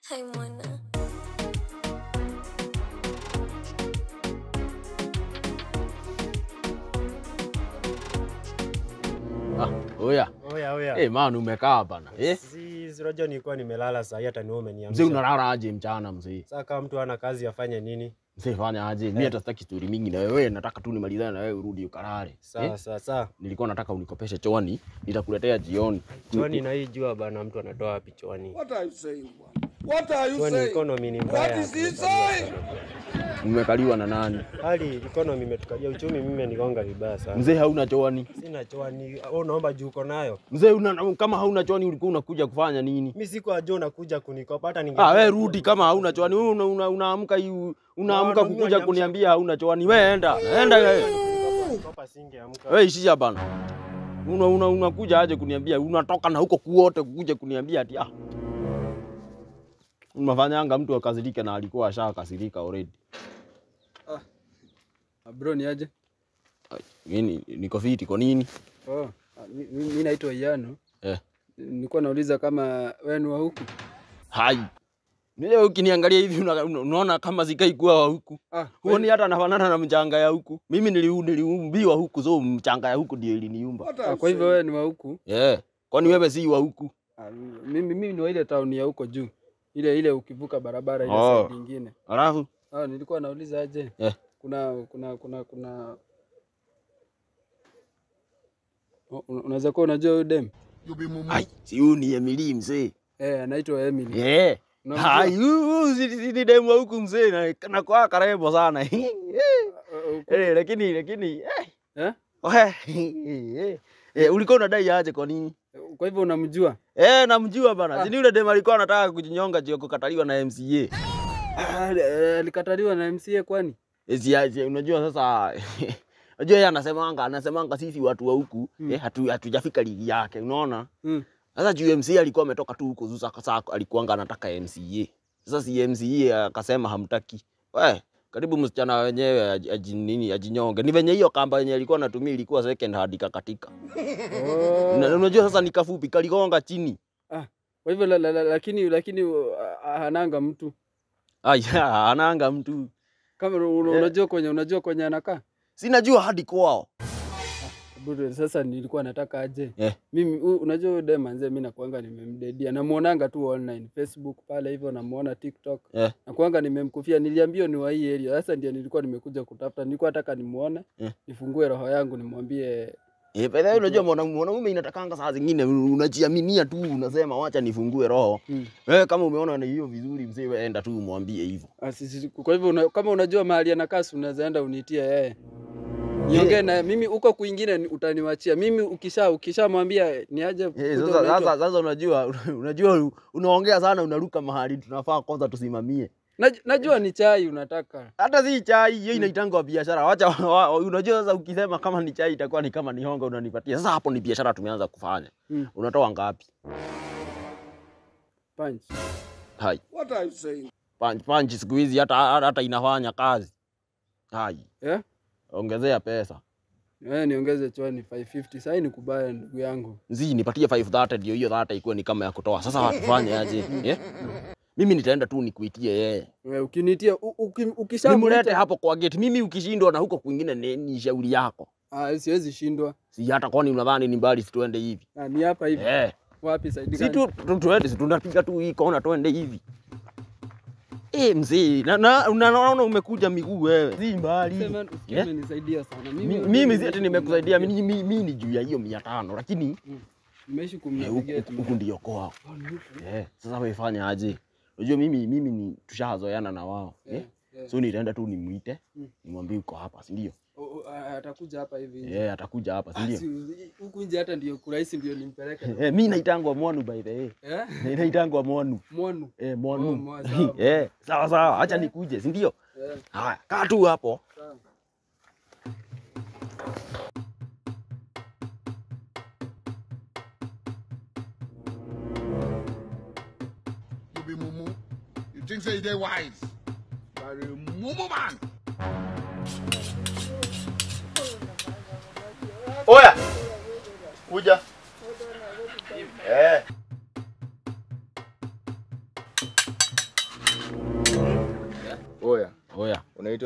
Hai mwana. Ah, oya. Oya oya. Eh, man umekaa bana. Eh? Si si unajua nilikuwa nimelala saa hii hata niwe Mzee umeniamsha. unalala aje mchana mzee? Sasa kama mtu hana kazi afanye nini? Mzee fanya aje? Mimi hata sitaki story mingi na wewe, nataka tu nimalizane na wewe urudi ukalale. Sawa Eh? sawa sawa. Nilikuwa nataka unikopeshe choani, nitakuletea jioni. Chwani na hii jua bana mtu anatoa wapi chwani? What are you saying, bwana? What are you Chwani saying? economy ni What mbaya. is he tumekaliwa saying? sana. Umekaliwa na nani? Hali economy imetukalia uchumi mimi nigonga vibaya sana. Mzee hauna choani. Sina chwani. Wewe unaomba juu uko nayo? Mzee una, kama hauna choani ulikuwa unakuja kufanya nini? Mimi siku ajua unakuja kunikopa hata ninge. Ah, wewe rudi kama hauna choani. Wewe una, una, unaamka hii unaamka No, no, mimi kukuja waniamsha- kuniambia hauna choani. Wewe enda. Enda wewe. Nikopa singeamka. Wewe ishia bana. Una una unakuja aje kuniambia unatoka na huko kuote kukuja kuniambia ati ah. Unafanyanga mtu akasirike na alikuwa ashakasirika already. Ah, Bro ni aje? Mimi niko fiti kwa nini? Oh, ah, mi- mi mi naitwa Iyano. Eh. Nilikuwa nauliza kama wewe ni wa huku. Hai. Wewe ukiniangalia hivi una- una- unaona kama sikai kuwa wa huku. Ah, Huoni hata nafanana na mchanga ya huku. Mimi nili- niliumbiwa huku so mchanga ya huku ndio iliniumba. What are ah, you kwa hivyo saying? wewe ni wa huku. Yeah. Kwani wewe si wa huku? Ah, mimi mimi ni wa ile town ya huko juu. Ile ile ukivuka barabara ile Oh. side nyingine. Alafu Ah, nilikuwa nauliza aje? Eh. Kuna kuna kuna kuna Oh, una- unaweza kuwa unajua huyu dem? ai, si huyu ni Emily mzee. Eh, anaitwa Emily. Eh. Unamjua? Hai, huyu si si ni demu wa huku mzee na na kwa karebo sana. Ah, ah, Eh, lakini lakini eh. Eh? Ohe. Eh, eh, ulikuwa unadai aje kwa nini? Kwa hivyo unamjua? Eh, namjua bana. Ah. Si ni yule demu alikuwa anataka kujinyonga juu ya kukataliwa na MCA. Ah, eh, alikataliwa na MCA kwani? Eh, si si- unajua sasa Unajua yeye anasemanga anasemanga sisi watu wa huku Mm. eh, hatu hatujafika ligi yake, unaona? Mm. Sasa juu MCA alikuwa ametoka tu huko Zusa sasa alikuanga anataka MCA. Sasa si MCA akasema hamtaki. We, karibu msichana wenyewe aji, aji, nini ajinyonge. Ni venye hiyo kamba yenye alikuwa anatumia ilikuwa second hand ikakatika. Oh. Na unajua sasa ni kafupi kaligonga chini. Kwa hivyo la, la, la, lakini lakini uh, hananga mtu Aya, anaanga mtu. kama una- Eh. unajua kwenye unajua kwenye anakaa Sinajua hadi kwao. Bure, sasa nilikuwa nataka aje Eh. mimi u- unajua huyu dem manze mi nakuanga nimemdedia namuonanga tu online facebook pale hivyo namuona tiktok Eh. nakuanga nimemkufia niliambia ni wa hii area sasa ndio nilikuwa nimekuja kutafuta nilikuwa nataka nimuone Eh. nifungue roho yangu nimwambie Eh, pale unajua mwanaume mwanaume inatakanga saa zingine unajiaminia tu unasema wacha nifungue roho. mm. Wewe kama umeona ni hiyo vizuri mzee, wewe enda tu umwambie hivyo. Ah, sisi- kwa hivyo una, kama unajua mahali anakaa si unaweza enda unitie yeye niongee naye mimi huko kwingine ni- utaniwachia mimi ukisha ukishamwambia ni aje Eh, kuja sasa, unaitwa- sasa, sasa unajua unajua unaongea sana unaruka mahali tunafaa kwanza tusimamie. Naj- najua ni chai unataka Hata si chai hiyo inaitangwa biashara. Wacha wa- unajua sasa ukisema kama ni chai itakuwa ni kama ni honga unanipatia. Sasa hapo ni biashara tumeanza kufanya. Mm. Unatoa ngapi? punch Hai. What are you saying? Punch punch siku hizi hata hata inafanya kazi. Hai. Eh? Ongezea pesa. Eh, niongeze chwani 550 sasa ni kubaya ndugu yangu. Zi nipatie 530 ndio hiyo 30 ikuwe ni kama ya kutoa. Sasa tufanye aje? Eh? Mimi nitaenda tu nikuitie yeye. Eh, ukinitia u- uki- Nimlete ukishamleta hapo kwa gate. Mimi ukishindwa na huko kwingine ni, ni shauri yako. ah, siwezi shindwa. Si hata kwani unadhani ni mbali si tuende hivi? Ah, ni hapa hivi. Eh. Wapi saidi Si gani? tu tu- tuende si tunapiga tu hii kona tuende hivi. Eh, mzee, na na unaona umekuja miguu wewe. Si mbali. Sema Yeah. umenisaidia sana. Mi- Mimi Mimi si ati nimekusaidia mimi mimi mimi ni juu ya hiyo 500 lakini nimeishi eh, huku kumnavigate. huku ndio kwao. Eh, sasa wewe fanya aje? Unajua mimi mimi ni tushazoeana na wao. Eh? Eh, So nitaenda tu nimuite, Mm. nimwambie uko hapa, si ndio? o- o, ah, atakuja hapa hivi. nje. Eh, atakuja hapa, si Ah, ndio? si- Huku nje hata ndio kurahisi ndio nimpeleke. Eh, mimi naitangwa Mwanu by the way. Eh? Naitangwa Mwanu. Mwanu. Eh, Oh, Mwanu. mwa- sawa. Eh, sawa sawa, acha nikuje, si ndio? Eh, Haya, kaa tu hapo. sawa. You be mumu. You think say you dey wise? You are a mumu man. Oya. Kuja. Eh.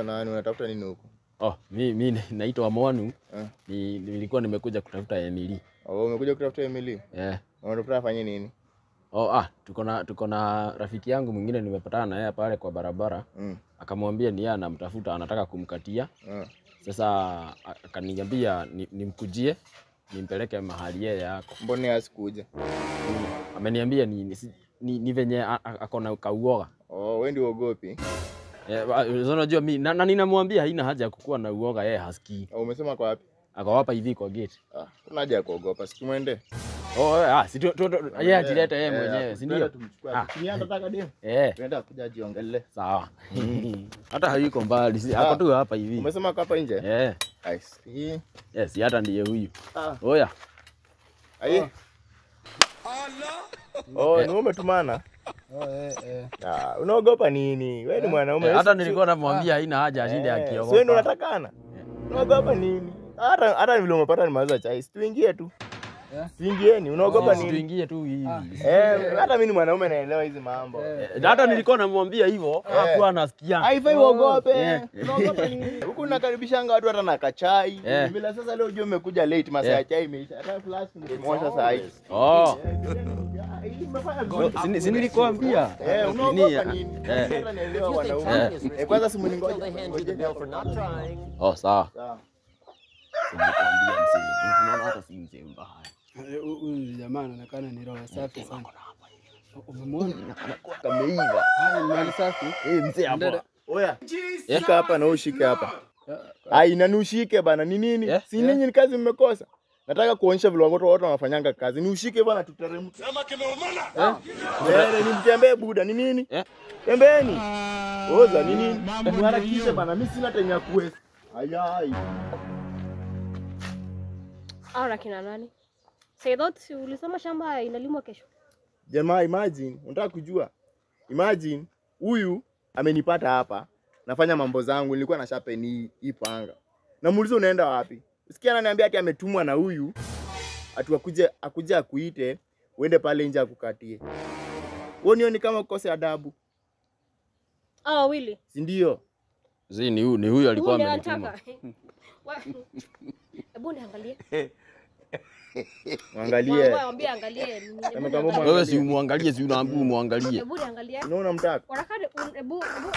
unaitwa nani? Unatafuta nini huko? Oh, mi, mi naitwa Mwanu. Eh. Ni, nilikuwa nimekuja kutafuta Emily. Oh, umekuja kutafuta Emily? Eh. Unatafuta afanye nini? Oh, ah, tuko na tuko na rafiki yangu mwingine nimepatana na yeye pale kwa barabara. Mm. Akamwambia ni yeye anamtafuta, anataka kumkatia. Ah. Sasa a- akaniambia ni- nimkujie nimpeleke mahali yeye yako. Mbona asikuja? Mm. Ameniambia ni, ni, si- ni, ni venye a- a- ako na kauoga. Oh, wewe ndio uogopi? Eh, wa- unajua mi na, na ninamwambia haina haja ya kukuwa na uoga, yeye hasikii. Oh, umesema kwa wapi? Ako hapa hivi kwa gate. Ah, kuna haja ya kuogopa. Si tumwende. Oh, eh, ah, si tu- tu- tu- yeye atilete yeye Eh, mwenyewe, si twende ndio? tumchukue. Ah. Si yeye anataka demu. Eh, Tunaenda kuja jiongelee. sawa. Hata hayuko mbali, si- ako tu hapa hivi. Umesema kwa hapa nje? Eh, I see. yes, hata ndiye huyu. Ah. Oya. Ai. Oh, ni wewe umetumana? Oh, eh, eh. Ah, unaogopa nini? Wewe ni mwanaume. Eh, hata nilikuwa namwambia haina haja ashinde Eh, akiogopa. Si wewe ndio unatakana? Unaogopa nini? Hata hata vile umepata ni mawazo chai. Si tuingie tu. Eh? Tuingieni, unaogopa Sisi nini? tuingie tu hivi. Eh, hata mimi ni mwanaume naelewa hizi mambo. Eh, Hata nilikuwa namwambia hivyo, hakuwa anasikia. Haifai uogope. Eh. Unaogopa nini? Huku nakaribishanga watu hata na kachai. Eh. Bila sasa leo ujue umekuja late masaa ya chai imeisha. Hata flash nimemwosha saa hii. Oh, Hii umefanya vizuri. si si nilikuambia. Eh, unaogopa Nini? nini? Eh. Hata naelewa wanaume. Eh, kwanza simu ni ngoja. Ngoja. Oh, sawa. Sawa. Nilikuambia mzee. Unaona hata si mzee mbaya. Eh, hu- Huyu jamaa anaonekana ni roho safi sana. Umemwona? Kameiva. Ah, ni mali safi. Eh, mzee hapa. Ndada. Oya. Shika hapa na ushike hapa. Ah, Ai, na nushike bana, ni nini? Eh, Si ninyi ni kazi mmekosa. Nataka kuonyesha vile watu wote wanafanyanga kazi. Ni ushike bana tuteremke. Mbele ni mtembee buda, ni nini? Eh? Tembeni. Oza ni nini? Mharakishe bana, mimi sina time ya kuweza. Ayai. Au na kina nani? Saidot, si ulisema shamba inalimwa kesho? Jamaa, imagine, unataka kujua? Imagine huyu amenipata hapa, nafanya mambo zangu, nilikuwa na sharpen hii hii panga. Namuuliza unaenda wapi? Sikia ananiambia ati ametumwa na huyu ati akuje akuje akuite uende pale nje akukatie. Wewe nioni kama ukose adabu, Ah, wawili. si ndio? Zi ni huyu, ni huyu alikuwa Huyu ndiye amenituma. anataka. Wa- Hebu niangalie. Mwangalie. Mwambie angalie. Hebu Kama kama niangalie. Wewe si umwangalie, si unaambia umwangalie. Hebu niangalie. Unaona mtaka? Warakade, un- hebu hebu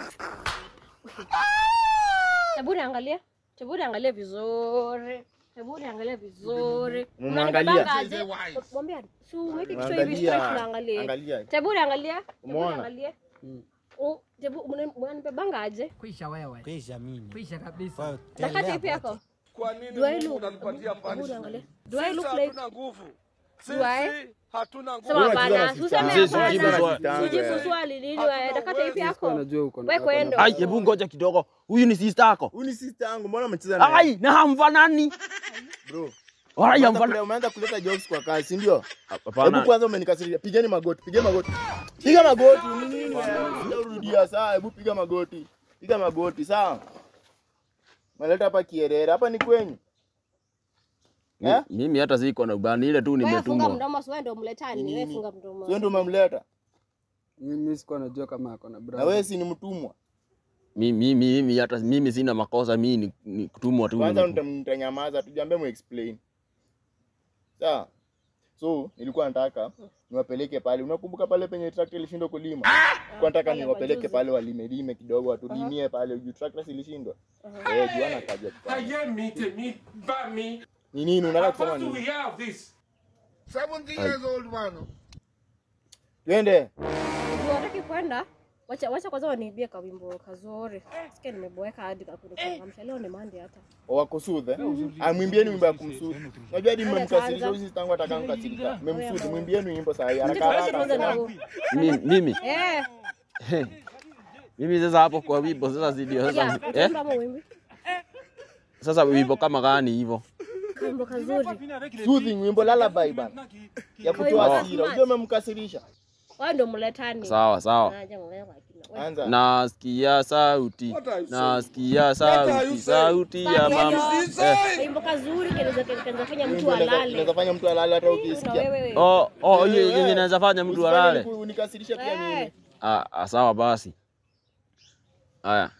Hebu niangalie. Hebu niangalie vizuri. Hebu niangalie vizuri. Umemwangalia? Unanibanga Say aje? wise. Mwambie si uweke kichwa hivi straight Angalia. tunaangalie. Angalia. Hebu niangalie. Hebu Umeona? niangalie. Oh, hebu mnanibebanga aje? Kwisha wewe. Kwisha mimi. Kwisha kabisa. Dakati ipi yako? Kwa nini Do I Mungu look? unanipatia Hebu punishment? niangalie. Do I look Sisi like hatuna nguvu. Do I? Sisi hatuna nguvu. Sema Wewe hapana, unacheza na useme sister. Mzee, hapana. sijibu swali. Sijibu swali nini wewe? Dakata ipi yako? Anajua uko na- Wewe ako na- kwenda. Ai, hebu ngoja kidogo. Huyu ni sister yako. Huyu ni sister yangu, mbona umecheza naye? Ai, na hamfanani. Bro. Ai, Umeanza hamfanani. kule- Umeanza kuleta jokes kwa kazi, si ndio? Hebu Hapana. kwanza umenikasirisha. Pigeni magoti, piga magoti. Piga magoti. Ni nini wewe? Sitarudia sawa, hebu piga magoti. Piga magoti, sawa? Maleta hapa kierere. Hapa ni kwenyu. Eh? Mi- Mimi hata siko na ubani ile tu Wewe funga nimetumwa. mdomo, si wewe ndio mletani, Ni wewe nini? funga mdomo. Sio ndio umemleta? Mimi sikuwa najua kama ako na Na brother. wewe si ni mtumwa. Mimi mimi hata mimi sina makosa, mimi ni, ni kutumwa tu. Kwanza nimetumwa. nita- nitanyamaza, tujambe mu explain. Sawa? So, nilikuwa nataka niwapeleke pale. Unakumbuka pale penye tractor ilishindwa kulima? Kwa nataka pale niwapeleke majuzi. pale walime lime kidogo watulimie pale juu tractor ilishindwa. Eh, juana kaja kufanya. ayé mi tèmi bá mi Ni nini unataka kusema how do we nini? have this. 70 years old man. Twende. Unataka kwenda? Wacha wacha kwanza waniibie kawimbo kazuri. Sikia nimeboeka hadi kakunichangamsha. Leo ni Monday hata. Wakusudhe. Amwimbieni wimbo ya kumsudhi. Unajua hadi mmemkasirisha kwanza. huyu tangu ataka mkasirika. Mmemsudhi, mwimbieni wimbo saa hii haraka Tuache tuanze na haraka. huu. Mimi mimi Eh, mimi sasa hapo kwa wimbo sasa zidio ya, sasa. Eh? utaimba ama uimbe? Sasa wimbo kama gani hivyo? Kawimbo kazuri. Soothing wimbo lullaby bana. Ya kutoa Kawimbo hasira. smart. Unajua umemkasirisha. Wewe ndio mletani. Sawa sawa. Acha ng'olewa akina. Wewe. Anza. Nasikia sauti, What are you nasikia What are sauti, you sauti ya saying? mama. What Eh. Kawimbo kazuri kinaweza kinaweza fanya mtu Wimbo inaweza- alale. Inaweza fanya mtu alale hata Na ukisikia. wewe. Oh, oh, hiyo Eh, yenye inaweza fanya mtu Usifanye alale. niku- unikasirishe pia Eh. mimi. Ah, ah, sawa basi. Haya.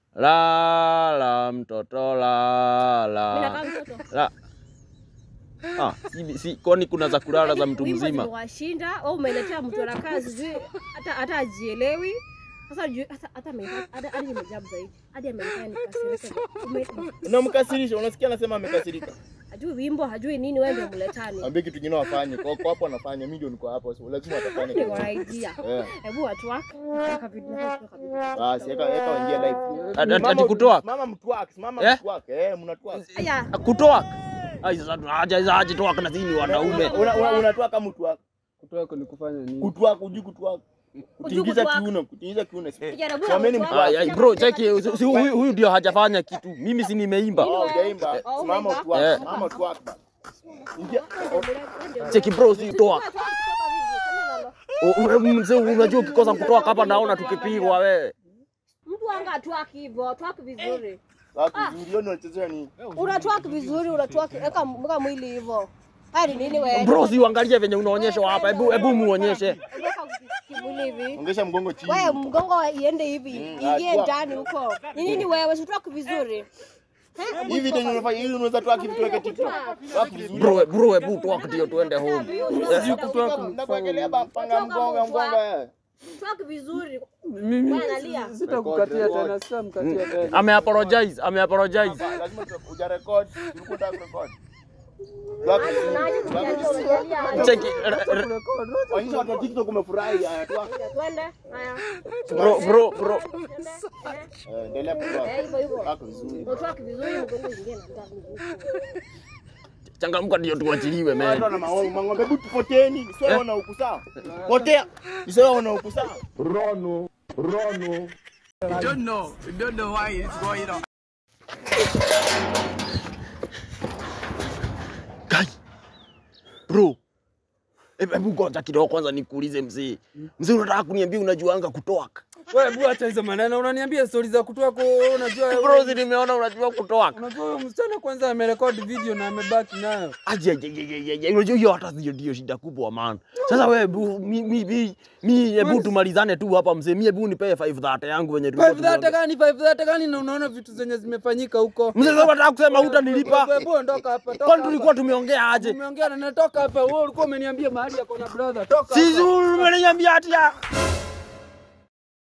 lala mtoto Mimi lala nakaa mtoto. la ah, si, si, kwani kuna za kulala za mtu Wimbo mzima ziliwashinda au umeletea mtu anakaa sijui hata hata ajielewi. Sasa juu hata hata ame- hata hadi nimejabu zaidi. Hadi amenifanya nikasirike. Ume- Unamkasirisha, unasikia anasema amekasirika. Hajui wimbo, hajui nini wewe ndio mletani. Ambie kitu kingine wafanye. Kwa kwa hapo anafanya, mimi ndio niko hapo. So lazima atafanya Niko kitu. na idea. Eh. Hebu watu wako. Nataka video nataka video. Basi eka eka waingie live. Ati- ati- ati Mama- kutoa Mama mtwak, mama Eh? mtwak. Eh, mnatwak. Aya, kutoa ai sasa haja za haja toa kana sini wanaume Una una- unatwak kama mtwak. Kutoa kwa ni kufanya nini? Kutwak, ujui kutwak. Kutingiza kutwak. kiuno, kutingiza kiuno. Kijana Someni bwana. mtwak. Ai, ai, bro cheki si- si huyu huyu ndio hajafanya kitu mimi si nimeimba Oh, hujaimba. Oh, Simama umeimba? utwak. Eh. Simama utwak. Ingia. cheki bro si toa U- u- mzee unajua ukikosa kutoa hapa naona tukipigwa wewe Mtu anga atwaki hivyo, twaki vizuri. Watu vizuri, hiyo ndio unachezea nini? Unatwaki vizuri, unatwaki eka mweka mwili hivyo. Haya ni nini wewe? bro si uangalie venye unaonyeshwa hapa hebu hebu muonyeshe Weka kimwili hivi. Ongeza mgongo chini. Wewe mgongo iende hivi, ingie atwa- ndani huko. Ni nini wewe? Sitwaki vizuri. Hivi ndio unafanya hivi unaweza twak hivi tuweke TikTok. Twak vizuri. bro bro hebu toa ndio tuende home Nakuwekelea panga mgonga mgonga. Twaki vizuri. Mimi Wewe analia. sitakukatia tena, sitamkatia tena. ame apologize ame apologize Lazima uja record, ulikuwa unataka kurecord. Twak vizuri. Unaje kujalia unajalia. cheki r- r- Onyesha watu wa TikTok umefurahi haya twak. Twende. Haya. bro bro bro Twende. Eh, endelea Eh, kutwak. hivyo hivyo. Twak vizuri. Utwaki vizuri mgongo ingie na ndani. changamka ndio tuachiliwe Watu man wana maovu, mang'ombe, hebu tupoteni. Isiwe wana huku sawa. Potea. Isiwe wana huku sawa. Kai. Bro. Hebu hebu ngoja kidogo kwanza nikuulize mzee. Mzee unataka kuniambia unajuanga kutoa? Wewe hebu acha hizo maneno. Unaniambia stori za kutoa kwa unajua Bro, si nimeona unajua kutoa. Unajua huyo msichana kwanza amerekodi video na amebaki nayo. Aje aje aje aje, aje. Unajua hiyo hata ndio ndio shida kubwa man. Sasa wewe hebu mi mi mi mi hebu tumalizane tu hapa mzee. Mi hebu nipe 530 yangu venye tulikuwa. Five that tumeongea. gani? Five that gani? Na unaona vitu zenye zimefanyika huko. Mzee sasa unataka kusema hutanilipa? Hebu- Hebu ondoka hapa. Toka Kwani hapa. tulikuwa tumeongea aje? Umeongea na natoka hapa. Wewe ulikuwa umeniambia mahali yako na brother. Toka Sisi hapa. umeniambia ati ya